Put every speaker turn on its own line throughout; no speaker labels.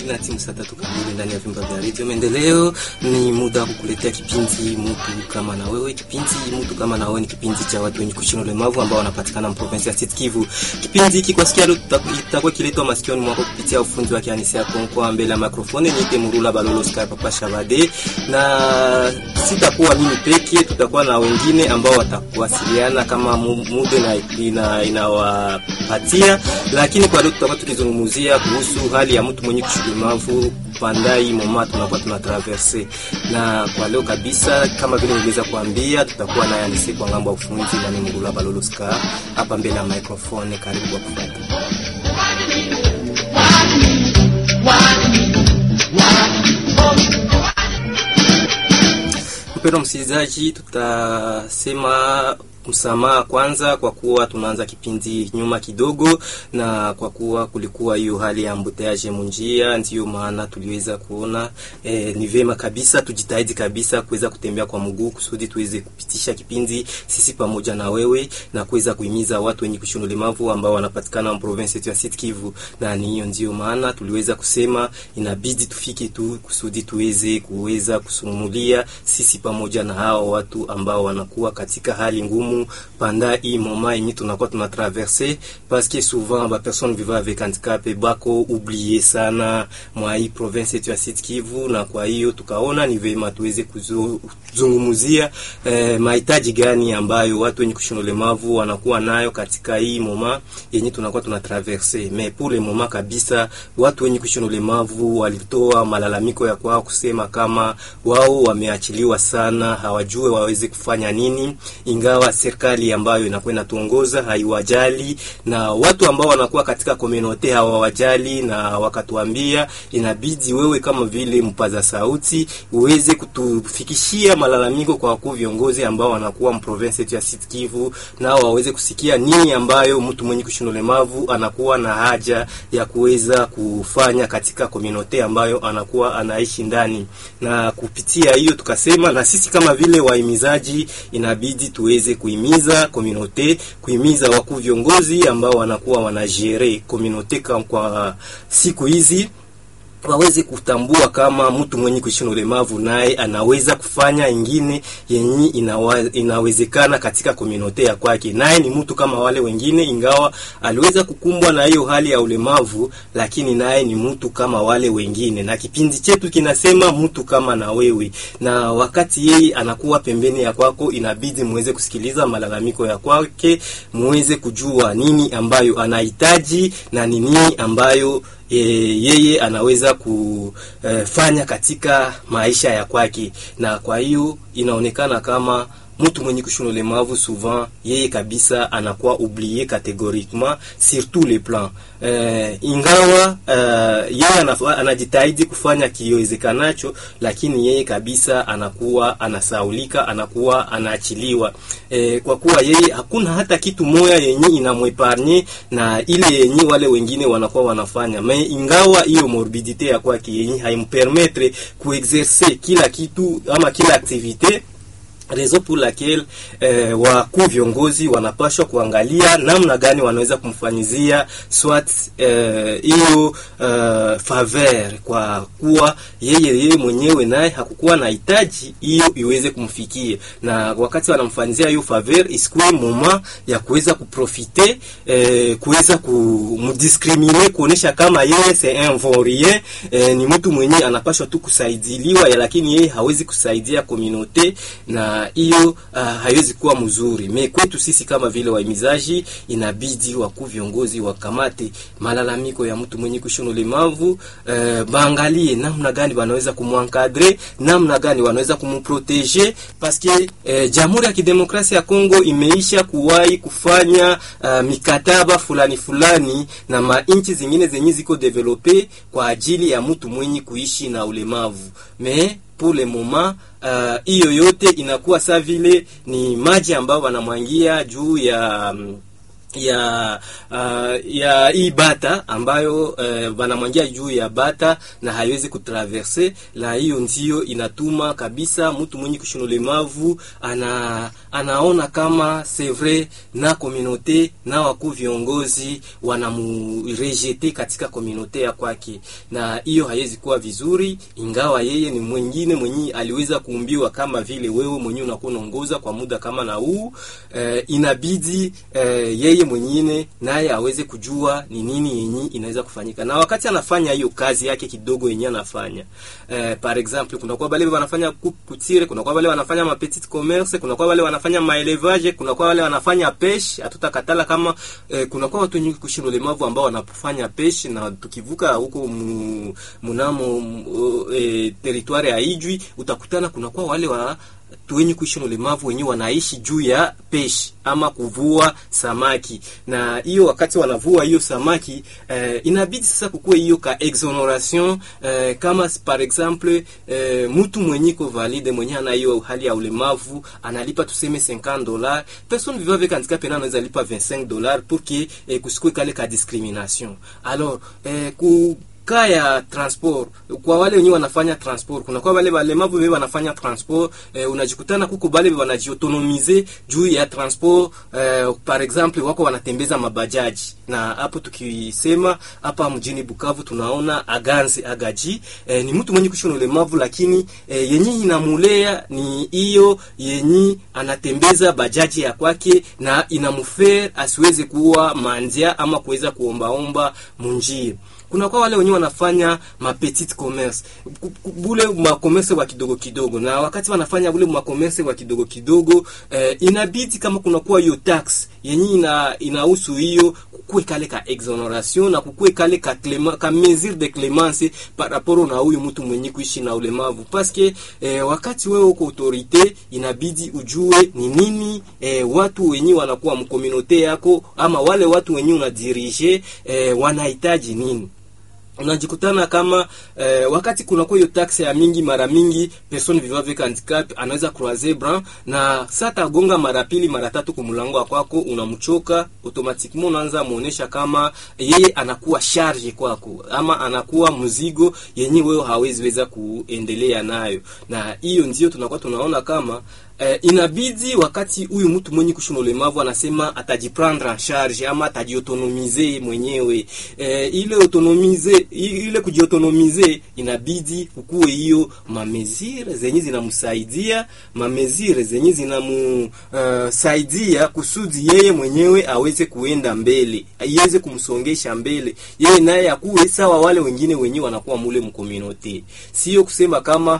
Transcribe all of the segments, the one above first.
na timu saa tatu kamili ndani ya vyumba vya redio Maendeleo. Ni muda wa kukuletea kipindi mtu kama na wewe. Kipindi mtu kama na wewe ni kipindi cha watu wenye kuishi na ulemavu ambao wanapatikana province ya Sud Kivu. Kipindi hiki kwa sikia leo kitakuwa kiletwa masikioni mwako kupitia ufundi wa Kianisi ya Konko mbele ya microphone niite Murula Balolo Sky Papa Shabade, na sitakuwa mimi peke, tutakuwa na wengine ambao watakuwasiliana kama muda na ina, inawapatia, lakini kwa leo tutakuwa tukizungumzia kuhusu hali ya mtu mwenye kushulemavu pandai moma tunakuwa tuna traverse, na kwa leo kabisa, kama vile niliweza kuambia, tutakuwa na Yanisi kwa ngambo ya ufundi na ni Murula Balolo Sky hapa mbele ya microphone. Karibu kwa kufuata Mpendwa msikilizaji, tutasema msamaha kwanza, kwa kuwa tunaanza kipindi nyuma kidogo, na kwa kuwa kulikuwa hiyo hali ya mbuteaje munjia, ndiyo maana tuliweza kuona eh, ni vema kabisa tujitahidi kabisa kuweza kutembea kwa mguu kusudi tuweze kupitisha kipindi sisi pamoja na wewe na kuweza kuhimiza watu wenye kushona ulemavu ambao wanapatikana province yetu ya Sud Kivu, na ni hiyo ndiyo maana tuliweza kusema inabidi tufike tu kusudi tuweze kuweza kusumulia sisi pamoja na hao watu ambao wanakuwa katika hali ngumu pendant hii moment yenye tunakuwa tuna traverse parce que souvent ba personnes vivant avec handicap bako oublié sana mwa hii province yetu ya Sud Kivu, na kwa hiyo tukaona ni vema tuweze kuzungumzia eh, mahitaji gani ambayo watu wenye kushona ulemavu wanakuwa nayo katika hii moment yenye tunakuwa tuna traverse. Mais pour le moment kabisa, watu wenye kushona ulemavu walitoa malalamiko ya kwao kusema kama wao wameachiliwa sana, hawajue waweze kufanya nini, ingawa serikali ambayo inakuwa inatuongoza haiwajali na watu ambao wanakuwa katika komunote hawawajali, na wakatuambia inabidi wewe kama vile mpaza sauti uweze kutufikishia malalamiko kwa wakuu viongozi ambao wanakuwa mprovince yetu ya Sud Kivu, nao waweze kusikia nini ambayo mtu mwenye kushona ulemavu anakuwa na haja ya kuweza kufanya katika komunote ambayo anakuwa anaishi ndani, na kupitia hiyo tukasema na sisi kama vile wahimizaji inabidi tuweze kuhimiza komunote, kuhimiza wakuu viongozi ambao wanakuwa wanajere komunote kwa siku hizi waweze kutambua kama mtu mwenye kuishi na ulemavu naye anaweza kufanya ingine yenye inawa, inawezekana katika komunote ya kwake, naye ni mtu kama wale wengine, ingawa aliweza kukumbwa na hiyo hali ya ulemavu, lakini naye ni mtu kama wale wengine, na kipindi chetu kinasema mtu kama na wewe. Na wakati yeye anakuwa pembeni ya kwako, inabidi muweze kusikiliza malalamiko ya kwake, muweze kujua nini ambayo anahitaji na ni nini ambayo E, yeye anaweza kufanya katika maisha ya kwake, na kwa hiyo inaonekana kama mtu mwenye kushona ulemavu souvent yeye kabisa anakuwa oublié catégoriquement sur tous les plans. Uh, ingawa uh, yeye anajitahidi kufanya kiwezekanacho, lakini yeye kabisa anakuwa anasaulika, anakuwa anaachiliwa uh, kwa kuwa yeye hakuna hata kitu moya yenye inamweparnye na ile yenye wale wengine wanakuwa wanafanya me, ingawa hiyo morbidite ya kwake yenye haimpermettre kuexercer kila kitu ama kila activite Rezo pour laquelle eh, wakuu viongozi wanapashwa kuangalia namna gani wanaweza kumfanyizia swat hiyo eh, uh, faveur kwa kuwa yeye yeye mwenyewe naye hakukuwa na hitaji hiyo iweze kumfikia, na wakati wanamfanyizia hiyo faveur isikuwe moment ya kuweza kuprofite eh, kuweza kumdiskrimine kuonesha kama yeye c'est un vaurien eh, ni mtu mwenye anapashwa tu kusaidiliwa, lakini yeye hawezi kusaidia communauté na hiyo uh, haiwezi kuwa mzuri. Me kwetu sisi kama vile wahimizaji, inabidi wakuu viongozi wakamate malalamiko ya mtu mwenye kushona ulemavu uh, baangalie namna gani wanaweza kumwankadre, namna gani wanaweza kumprotege paske uh, Jamhuri ya Kidemokrasia ya Kongo imeisha kuwahi kufanya uh, mikataba fulani fulani na mainchi zingine zenye ziko develope kwa ajili ya mtu mwenye kuishi na ulemavu me pour le moment hiyo uh, yote inakuwa saa vile ni maji ambayo wanamwangia juu ya um, ya uh, ya hii bata ambayo uh, banamwangia juu ya bata na haiwezi kutraverse, la hiyo ndio inatuma kabisa mtu mwenye kushina ulemavu ana anaona kama c'est vrai na communauté na wakuu viongozi wanamurejete katika communauté ya kwake, na hiyo haiwezi kuwa vizuri, ingawa yeye ni mwingine mwenye aliweza kuumbiwa kama vile wewe mwenyewe unakuwa unaongoza kwa muda kama na huu uh, inabidi uh, yeye mwingine naye aweze kujua ni nini yenye inaweza kufanyika, na wakati anafanya hiyo kazi yake kidogo yenye anafanya eh, par exemple kuna kwa wale wanafanya kutire, kuna kwa wale wanafanya ma petite commerce, kuna kwa wale wanafanya maelevage, kuna kwa wale wanafanya peshe. Hatutakatala kama eh, kuna kwa watu wenye kushinda ulemavu ambao wanafanya peshe, na tukivuka huko mu, munamo eh, territoire ya Ijwi utakutana kuna kwa wale wa watu wenye kuishi na ulemavu wenyewe wanaishi juu ya peshi ama kuvua samaki, na hiyo wakati wanavua hiyo samaki eh, inabidi sasa kukuwe hiyo ka exoneration eh, kama par exemple eh, mtu mwenye ko valide mwenye ana hiyo hali ya ulemavu analipa tuseme 50 dollars, personne vivant avec handicap pena anaweza lipa 25 dollars pour que eh, kusikue kale ka discrimination alors eh, ku ka ya transport kwa wale wenyewe wanafanya transport, kuna kwa wale walemavu wewe wanafanya transport eh, unajikutana kuko bale wanajiotonomize juu ya transport eh, par exemple wako wanatembeza mabajaji, na hapo tukisema hapa mjini Bukavu tunaona Aganzi Agaji eh, ni mtu mwenye kushona ulemavu, lakini eh, yenye inamulea ni hiyo yenye anatembeza bajaji ya kwake na inamfer asiweze kuwa mandia ama kuweza kuombaomba munjia kuna kwa wale wenyewe wanafanya ma petite commerce bule ma commerce wa kidogo kidogo, na wakati wanafanya bule ma commerce wa kidogo kidogo eh, inabidi kama kuna kuwa hiyo tax yenye ina inahusu hiyo kukue kale ka exoneration na kukue kale ka clément ka mesure de clémence par rapport na huyu mtu mwenye kuishi na ulemavu parce que eh, wakati wewe uko autorite inabidi ujue ni nini eh, watu wenyewe wanakuwa mkomunote yako ama wale watu wenyewe unadirige eh, wanahitaji nini unajikutana kama eh, wakati kuna kwa hiyo taxe ya mingi, mara mingi person vivant avec handicap anaweza croiser bras na sata gonga mara pili mara tatu kumlango wa kwako, unamchoka automatiquement, unaanza muonesha kama yeye anakuwa charge kwako, ama anakuwa mzigo yenye wewe hawezi weza kuendelea nayo, na hiyo ndio tunakuwa tunaona kama Eh, inabidi wakati huyu mtu mwenye kushona ulemavu anasema atajiprendre en charge ama atajiautonomize mwenyewe eh, ile autonomize ile kujiautonomize, inabidi kukuwe hiyo mamezire zenye zinamsaidia mamezire zenye zinamsaidia uh, kusudi yeye mwenyewe aweze kuenda mbele, iweze kumsongesha mbele, yeye naye akuwe sawa wale wengine wenyewe wanakuwa mule mkominote, sio kusema kama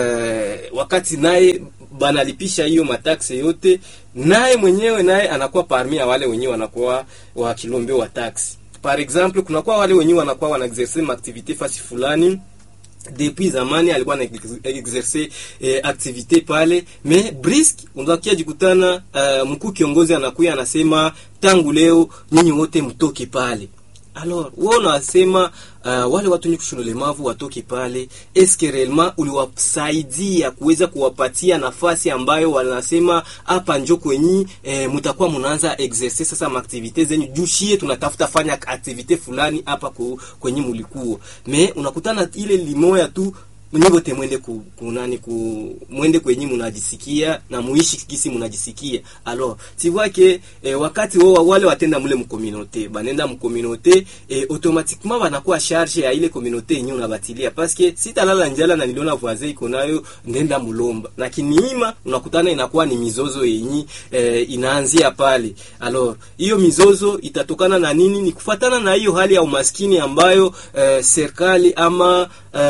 uh, wakati naye banalipisha hiyo mataksi yote, naye mwenyewe naye anakuwa parmi ya wale wenyewe wanakuwa wakilombe wa taksi. Par exemple, kunakuwa wale wenyewe wanakuwa wana exercer ma activite fasi fulani depuis zamani alikuwa na exercer eh, activite pale me brisk, unakia jikutana uh, mkuu kiongozi anakuya anasema tangu leo nyinyi wote mtoke pale. Alors wewe unasema uh, wale watu wenye kushona ulemavu watoke pale, eske realement uliwasaidia kuweza kuwapatia nafasi ambayo wanasema hapa njo kwenyi eh, mtakuwa mnaanza exercer sasa maaktivite zenyu jushie, tunatafuta fanya aktivite fulani hapa kwenye mulikuwa me unakutana ile limoya tu mnyote mwende ku, kunani ku mwende kwenye mnajisikia na muishi kisi mnajisikia alors tu vois que eh, wakati wao wale watenda mule mkominote banenda mkominote eh, automatiquement wanakuwa charge ya ile communauté yenyewe unabatilia parce que sitalala njala na niliona voisin iko nayo ndenda mulomba na kiniima unakutana inakuwa ni mizozo yenyi eh, inaanzia pale alors hiyo mizozo itatokana na nini ni kufatana na hiyo hali ya umaskini ambayo eh, serikali ama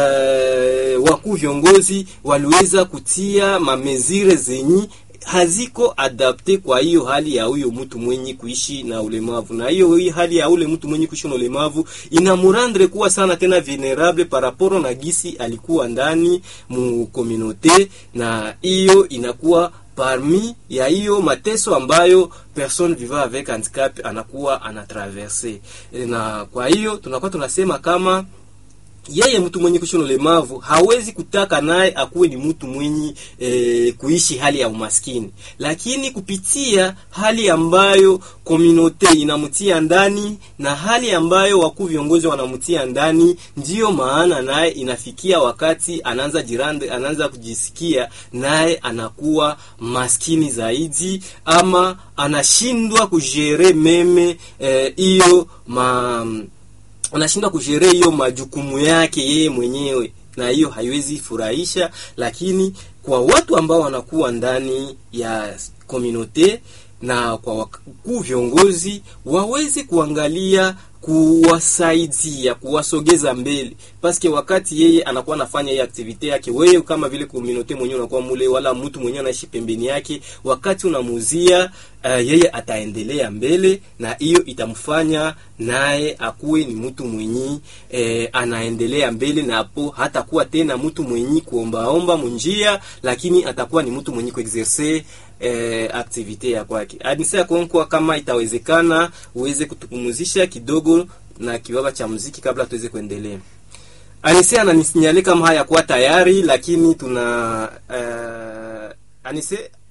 eh, wakuu viongozi waliweza kutia mamezire zenyi haziko adapte kwa hiyo hali ya huyo mtu mwenye kuishi na ulemavu, na hiyo hii hali ya ule mtu mwenye kuishi na ulemavu inamurandre kuwa sana tena vulnerable par rapport na gisi alikuwa ndani mu communauté, na hiyo inakuwa parmi ya hiyo mateso ambayo person vivant avec handicap anakuwa anatraverse, na kwa hiyo tunakuwa tunasema kama yeye mtu mwenye kuishi na ulemavu hawezi kutaka naye akuwe ni mtu mwenye e, kuishi hali ya umaskini, lakini kupitia hali ambayo komunote inamtia ndani na hali ambayo wakuu viongozi wanamtia ndani, ndiyo maana naye inafikia wakati anaanza jirande, anaanza kujisikia naye anakuwa maskini zaidi, ama anashindwa kujere meme hiyo e, ma anashindwa kusherehe hiyo majukumu yake yeye mwenyewe, na hiyo haiwezi furahisha. Lakini kwa watu ambao wanakuwa ndani ya komunote na kwa wakuu viongozi waweze kuangalia kuwasaidia kuwasogeza mbele, paske wakati yeye anakuwa anafanya hii aktivite yake, wewe kama vile community mwenyewe unakuwa mule, wala mtu mwenyewe anaishi pembeni yake, wakati unamuzia uh, yeye ataendelea mbele, na hiyo itamfanya naye akuwe ni mtu mwenyi eh, anaendelea mbele, na hapo hatakuwa tena mtu mwenyi kuombaomba munjia, lakini atakuwa ni mtu mwenyi kuexerce eh, aktivite ya kwake. Anisa konkwa, kama itawezekana uweze kutupumuzisha kidogo na kiwaba cha muziki kabla tuweze kuendelea. Anise ananisinyalia kama haya kuwa tayari, lakini tuna uh, Anise